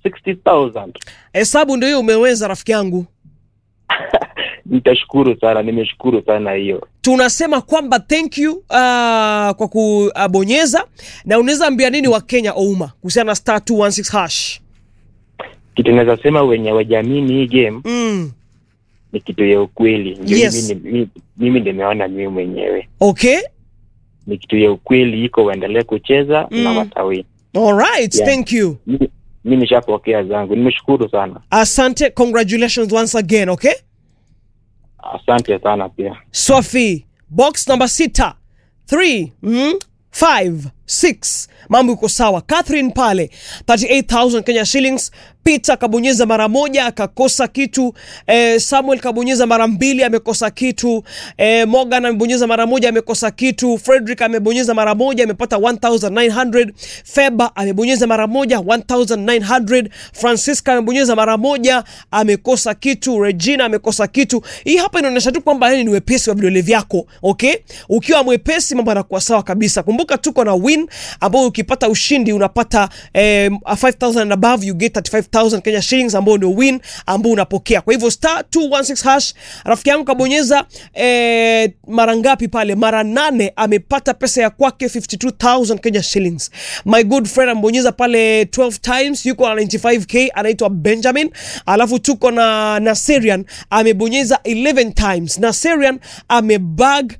60000 hesabu ndio hiyo umeweza rafiki yangu nitashukuru sana nimeshukuru sana hiyo tunasema kwamba thank you uh, kwa kubonyeza na unaweza ambia nini wa kenya ouma kuhusiana na star 216 hash kitu naweza sema wenye wajamini hii game mm. ni kitu ya ukweli ndio Yes. mimi, mimi, mimi nimeona mimi mwenyewe okay ni kitu ya ukweli iko waendelee kucheza Mm. na watawi alright Yeah. thank you mi mi nishapokea zangu nimeshukuru sana asante congratulations once again okay asante sana pia Swafi, box number sita, three, mm, five, six. Mambo iko sawa. Catherine pale 38000 Kenya shillings. Peter kabonyeza mara moja akakosa kitu. Eh, Samuel kabonyeza mara mbili amekosa kitu. Eh, Morgan amebonyeza mara moja amekosa kitu. Frederick amebonyeza mara moja amepata 1900. Feba amebonyeza mara moja 1900. Francisca amebonyeza mara moja amekosa kitu. Regina amekosa kitu. Hii hapa inaonyesha tu kwamba yani ni wepesi wa vidole vyako, okay? Ukiwa mwepesi mambo yanakuwa sawa kabisa. Kumbuka tuko na win ambao ukipata ushindi unapata eh, 5000 and above you get 35000 Kenya shillings ambao ndio win ambao unapokea. Kwa hivyo star 216 hash, rafiki yangu kabonyeza eh, mara ngapi pale? Mara nane, amepata pesa ya kwake 52000 Kenya shillings. My good friend ambonyeza pale 12 times, yuko na 95k, anaitwa Benjamin. Alafu tuko na Naserian amebonyeza 11 times. Naserian amebag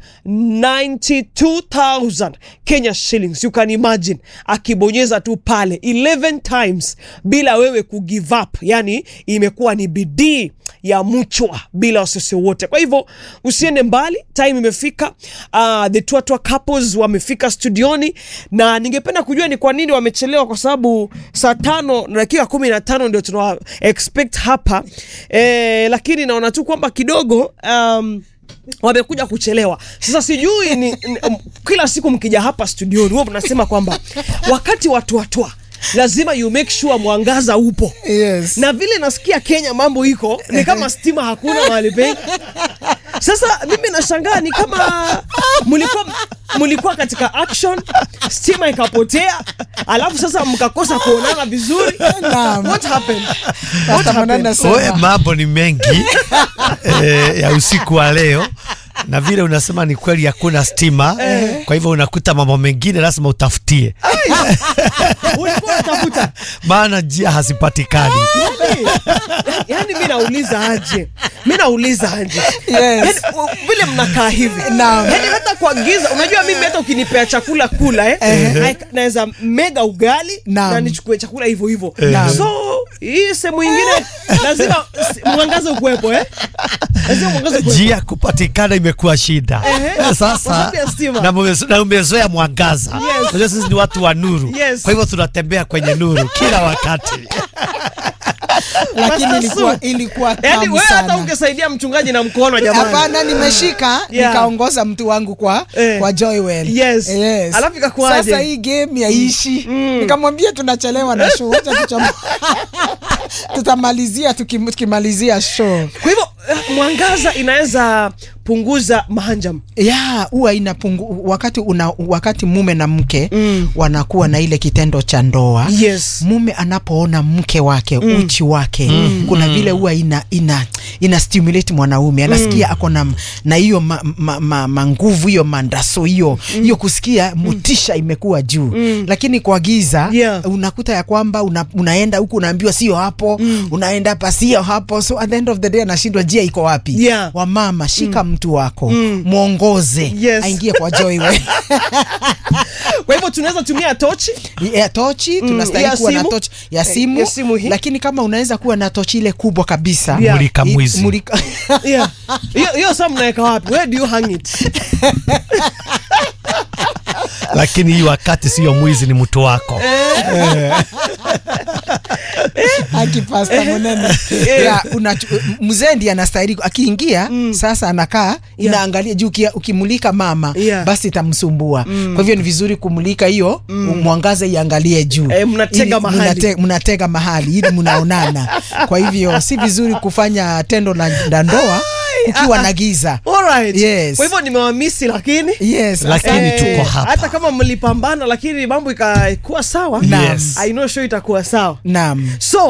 92000 Kenya shillings. You can imagine akibonyeza tu pale 11 times bila wewe kugive up, yani imekuwa ni bidii ya mchwa bila wasiwasi wote. Kwa hivyo usiende mbali, time imefika. Uh, the Twatwa couples wamefika studioni na ningependa kujua ni kwa nini wamechelewa, kwa sababu saa tano na dakika kumi na tano ndio tuna expect hapa eh, lakini naona tu kwamba kidogo um, wamekuja kuchelewa. Sasa sijui ni, ni um, kila siku mkija hapa studioni huwa mnasema kwamba wakati watu watwa lazima you make sure mwangaza upo Yes. na vile nasikia Kenya mambo iko ni kama stima hakuna mahali pengi. Sasa mimi nashangaa ni kama mlikuwa mlikuwa katika action, stima ikapotea, alafu sasa mkakosa kuonana vizuri. Naam. What happened? What Pastor Monana happened? sema. Oe, mambo ni mengi eh, ya usiku wa leo na vile unasema ni kweli hakuna stima kwa hivyo unakuta mambo mengine lazima utafutie Ulikuwa unatafuta maana njia hazipatikani yani, yani mi nauliza aje, mi nauliza aje Yes. yani, u- vile mnakaa hivi Naam. yani hata kwa giza, unajua mimi hata ukinipea chakula kula eh, na- naweza mega ugali Naam. na nichukue chakula hivyo hivyo Naam. so hii sehemu ingine lazima s- mwangaza ukuwepo eh? lazima mwangaza ukuwepo njia kupatikana imekuwa shida Ehe. Kwa sasa sababu ya stima. na umezo- na umezoea mwangaza Yes. unajua sisi ni watu wa nuru Yes. kwa hivyo tunatembea kwenye nuru kila wakati lakini Pastor ilikuwa Su. ilikuwa yani tamu wewe hata sana. ungesaidia mchungaji na mkono jamani Hapana, nimeshika Yeah. nikaongoza mtu wangu kwa Eh. kwa Joywell. Yes. Alafu ikakuwaje? Sasa hii game yaishi. Nikamwambia tunachelewa na show. Acha tucham- tutamalizia tukim- tukimalizia show. kwa hivyo eh, mwangaza inaweza punguza mahanjam ya huwa inapungu wakati una, wakati mume na mke Mm. wanakuwa na ile kitendo cha ndoa yes mume anapoona mke wake Mm. uchi wake kuna vile huwa ina, ina, ina stimulate mwanaume anasikia ako na na hiyo ma, ma, ma, manguvu hiyo mandaso hiyo hiyo kusikia mutisha imekuwa juu lakini kwa giza Yeah. unakuta ya kwamba una, unaenda huku unaambiwa sio hapo unaenda hapa sio hapo so at the end of the day anashindwa jia iko wapi Yeah. wamama shika mtu wako mwongoze Yes. aingie kwa Joywell kwa hivyo tunaweza tumia tochi ya tochi tunastahili ya kuwa na simu. tochi ya Eh, simu, ya simu hii. lakini kama unaweza kuwa na tochi ile kubwa kabisa Yeah. mulika i- mwizi mulika- Yeah. hiyo hiyo saa mnaweka wapi where do you hang it lakini hii wakati sio mwizi ni mtu wako akipasta monene ya, unachu- mzee ndiye anastahili akiingia sasa anakaa inaangalia juu ukia- ukimulika mama Yeah. basi itamsumbua kwa hivyo ni vizuri kumulika hiyo mwangaza iangalie juu Eh, mnatega Ili- mahali. mnate- mnatega mahali ili mnaonana kwa hivyo si vizuri kufanya tendo la la ndoa kukiwa na giza Alright. Yes. kwa hivyo nimewamisi lakini yes Lakini asante. tuko hapa. hata kama mlipambana lakini mambo ikakuwa sawa Yes. I know show itakuwa sawa naam so